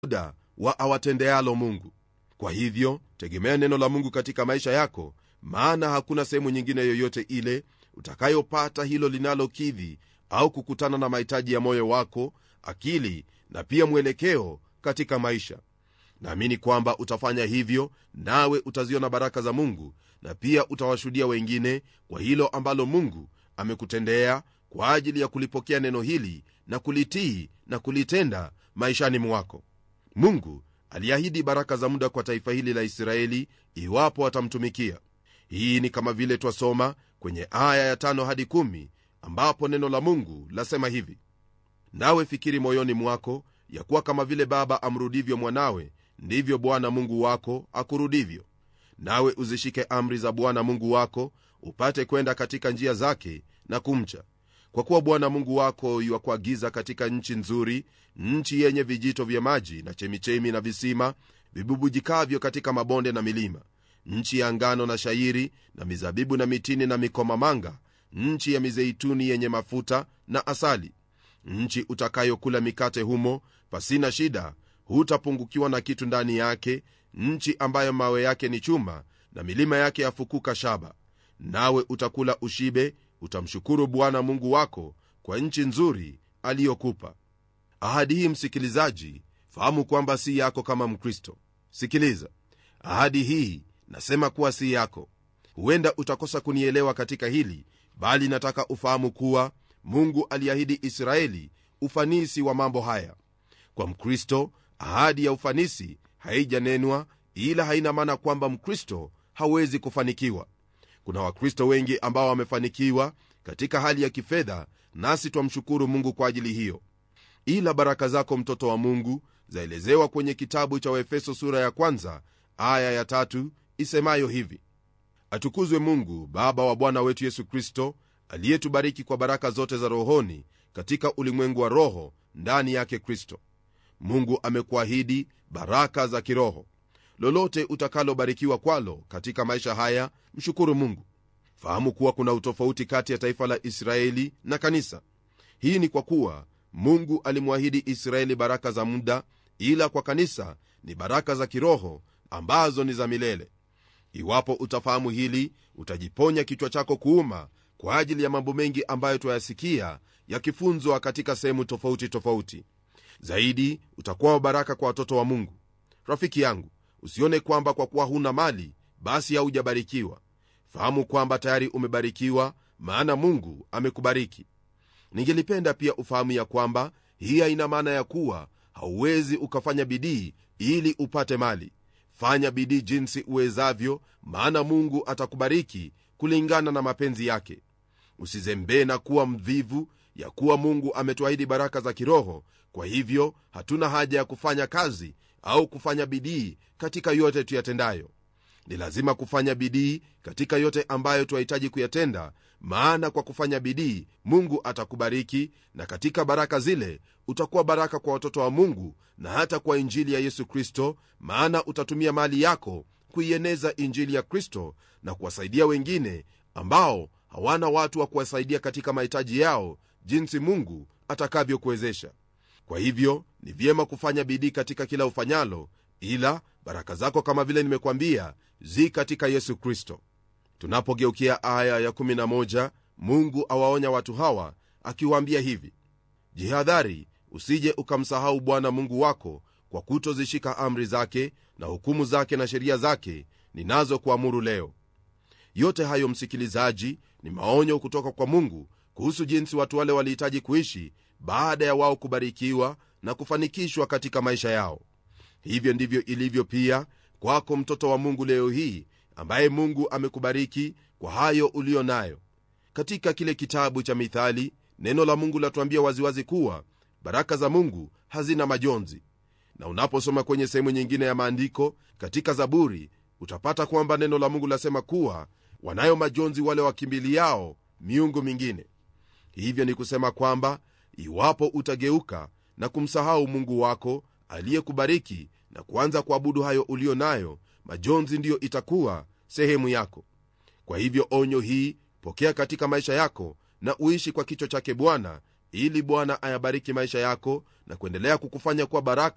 muda wa awatendealo mungu kwa hivyo tegemea neno la mungu katika maisha yako maana hakuna sehemu nyingine yoyote ile utakayopata hilo linalokidhi au kukutana na mahitaji ya moyo wako akili na pia mwelekeo katika maisha naamini kwamba utafanya hivyo nawe utaziona baraka za mungu na pia utawashuhudia wengine kwa hilo ambalo mungu amekutendea kwa ajili ya kulipokea neno hili na kulitii na kulitenda maishani mwako mungu aliahidi baraka za muda kwa taifa hili la israeli iwapo watamtumikia hii ni kama vile twasoma kwenye aya ya tano hadi kumi ambapo neno la mungu lasema hivi nawe fikiri moyoni mwako ya kuwa kama vile baba amrudivyo mwanawe ndivyo bwana mungu wako akurudivyo nawe uzishike amri za bwana mungu wako upate kwenda katika njia zake na kumcha kwa kuwa bwana mungu wako yuakuagiza katika nchi nzuri nchi yenye vijito vya maji na chemichemi na visima vibubujikavyo katika mabonde na milima nchi ya ngano na shairi na mizabibu na mitini na mikomamanga nchi ya mizeituni yenye mafuta na asali nchi utakayokula mikate humo pasina shida hutapungukiwa na kitu ndani yake nchi ambayo mawe yake ni chuma na milima yake yafukuka shaba nawe utakula ushibe utamshukuru bwana mungu wako kwa nchi nzuri aliyokupa ahadi hii msikilizaji fahamu kwamba si yako kama mkristo sikiliza ahadi hii nasema kuwa si yako huenda utakosa kunielewa katika hili bali nataka ufahamu kuwa mungu aliahidi israeli ufanisi wa mambo haya kwa mkristo ahadi ya ufanisi haijanenwa ila haina maana kwamba mkristo hawezi kufanikiwa kuna wakristo wengi ambao wamefanikiwa katika hali ya kifedha nasi twamshukuru mungu kwa ajili hiyo ila baraka zako mtoto wa mungu zaelezewa kwenye kitabu cha waefeso sura ya kwanza aya ya tatu isemayo hivi atukuzwe mungu baba wa bwana wetu yesu kristo aliyetubariki kwa baraka zote za rohoni katika ulimwengu wa roho ndani yake kristo mungu amekuahidi baraka za kiroho lolote utakalobarikiwa kwalo katika maisha haya mshukuru mungu fahamu kuwa kuna utofauti kati ya taifa la israeli na kanisa hii ni kwa kuwa mungu alimwahidi israeli baraka za muda ila kwa kanisa ni baraka za kiroho ambazo ni za milele iwapo utafahamu hili utajiponya kichwa chako kuuma kwa ajili ya mambo mengi ambayo twayasikia yakifunzwa katika sehemu tofauti tofauti zaidi utakuwa baraka kwa watoto wa mungu rafiki yangu usione kwamba kwa kuwa huna mali basi haujabarikiwa fahamu kwamba tayari umebarikiwa maana mungu amekubariki ningelipenda pia ufahamu ya kwamba hii haina maana ya kuwa hauwezi ukafanya bidii ili upate mali fanya bidii jinsi uwezavyo maana mungu atakubariki kulingana na mapenzi yake usizembee na kuwa mvivu ya kuwa mungu ametuahidi baraka za kiroho kwa hivyo hatuna haja ya kufanya kazi au kufanya bidii katika yote tuyatendayo ni lazima kufanya bidii katika yote ambayo twahitaji kuyatenda maana kwa kufanya bidii mungu atakubariki na katika baraka zile utakuwa baraka kwa watoto wa mungu na hata kwa injili ya yesu kristo maana utatumia mali yako kuieneza injili ya kristo na kuwasaidia wengine ambao hawana watu wa kuwasaidia katika mahitaji yao jinsi mungu atakavyokuwezesha kwa hivyo ni vyema kufanya bidii katika kila ufanyalo ila baraka zako kama vile nimekwambia zi katika yesu kristo tunapogeukia aya ya 11 mungu awaonya watu hawa akiwaambia hivi jihadhari usije ukamsahau bwana mungu wako kwa kutozishika amri zake na hukumu zake na sheria zake ninazokuamuru leo yote hayo msikilizaji ni maonyo kutoka kwa mungu kuhusu jinsi watu wale walihitaji kuishi baada ya wao kubarikiwa na kufanikishwa katika maisha yao hivyo ndivyo ilivyo pia kwako mtoto wa mungu leo hii ambaye mungu amekubariki kwa hayo uliyo nayo katika kile kitabu cha mithali neno la mungu latuambia waziwazi kuwa baraka za mungu hazina majonzi na unaposoma kwenye sehemu nyingine ya maandiko katika zaburi utapata kwamba neno la mungu lasema kuwa wanayo majonzi wale wakimbiliao miungu mingine hivyo ni kusema kwamba iwapo utageuka na kumsahau mungu wako aliyekubariki na kuanza kuabudu hayo uliyo nayo majonzi ndiyo itakuwa sehemu yako kwa hivyo onyo hii pokea katika maisha yako na uishi kwa kichwa chake bwana ili bwana ayabariki maisha yako na kuendelea kukufanya kuwa baraka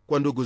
kwa ndugu